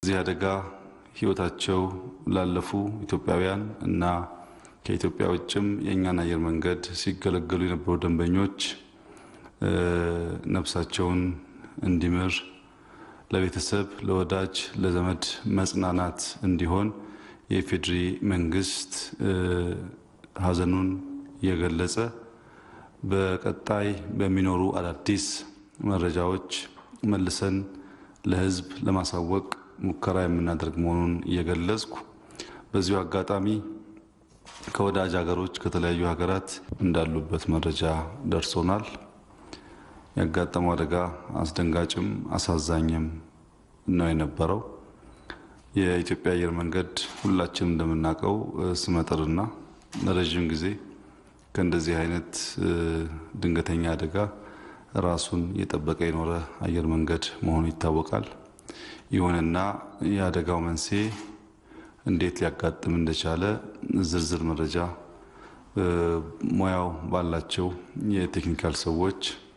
በዚህ አደጋ ሕይወታቸው ላለፉ ኢትዮጵያውያን እና ከኢትዮጵያ ውጭም የእኛን አየር መንገድ ሲገለገሉ የነበሩ ደንበኞች ነፍሳቸውን እንዲምር ለቤተሰብ፣ ለወዳጅ፣ ለዘመድ መጽናናት እንዲሆን የኢፌዴሪ መንግስት ሐዘኑን የገለጸ በቀጣይ በሚኖሩ አዳዲስ መረጃዎች መልሰን ለሕዝብ ለማሳወቅ ሙከራ የምናደርግ መሆኑን እየገለጽኩ በዚሁ አጋጣሚ ከወዳጅ ሀገሮች ከተለያዩ ሀገራት እንዳሉበት መረጃ ደርሶናል። ያጋጠመው አደጋ አስደንጋጭም አሳዛኝም ነው የነበረው። የኢትዮጵያ አየር መንገድ ሁላችንም እንደምናውቀው ስመጥርና ለረዥም ጊዜ ከእንደዚህ አይነት ድንገተኛ አደጋ ራሱን እየጠበቀ የኖረ አየር መንገድ መሆኑ ይታወቃል። ይሁንና የአደጋው መንስኤ እንዴት ሊያጋጥም እንደቻለ ዝርዝር መረጃ ሙያው ባላቸው የቴክኒካል ሰዎች